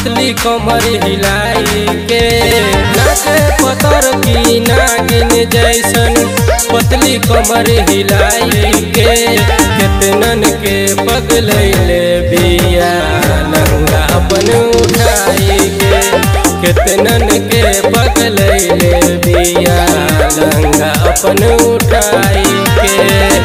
पतली कमर हिलाई के नाचे पतर की नागिन जैसन पतली कमर हिलाई के केतनन के पगलैले बिया लंगा अपन उठाई के केतनन के पगलैले बिया लंगा अपन उठाई के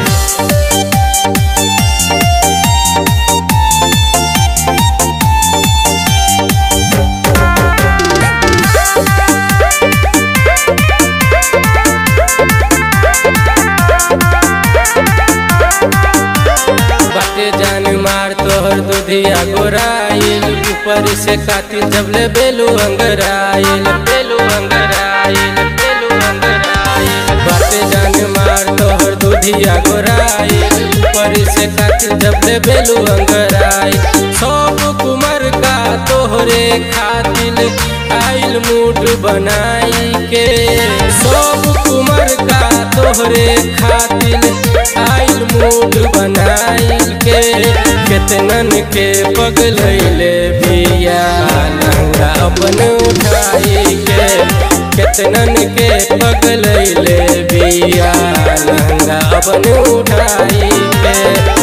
बाटे जान मार तोहर दुधिया गोराइल ऊपर से खातिर जबले बेलू अंगराइल बेलू अंगराइल बेलू अंगराइल बाटे जान मार तोहर दुधिया गोराइल ऊपर से खातिर जबले बेलू अंगराइल सब कुमार का तोहरे खातिर आइल मूड बनाई के सब कुमार का तोहरे खातिर आइल मूड बनाइल के केतनन के पगलैले बिया लंगा अपन उठाई के केतनन के पगलैले बिया लंगा अपन उठाई के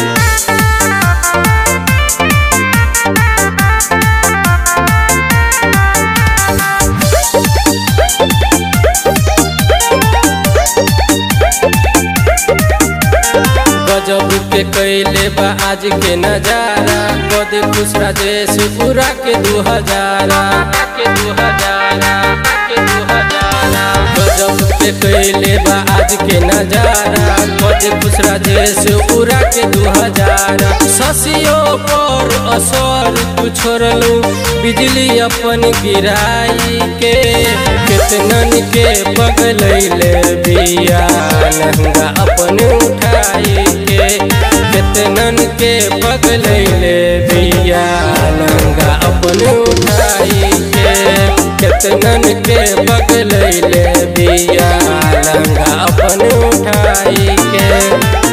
गजब के कैले बा आज के नजारा कद खुश राजेश पूरा के दू हजारा के दू हजारा के दू हजारा गजब के कैले बा आज के नजारा कद खुश राजेश पूरा के दू हजारा ससियो पर असर तू छोड़लू बिजली अपन गिराई के केतनन के पगलैले बिया लहंगा अपन उठाई के केतनन के पगलैले बिया लहंगा अपन उठाई के केतनन के पगलैले बिया लहंगा अपन उठाई के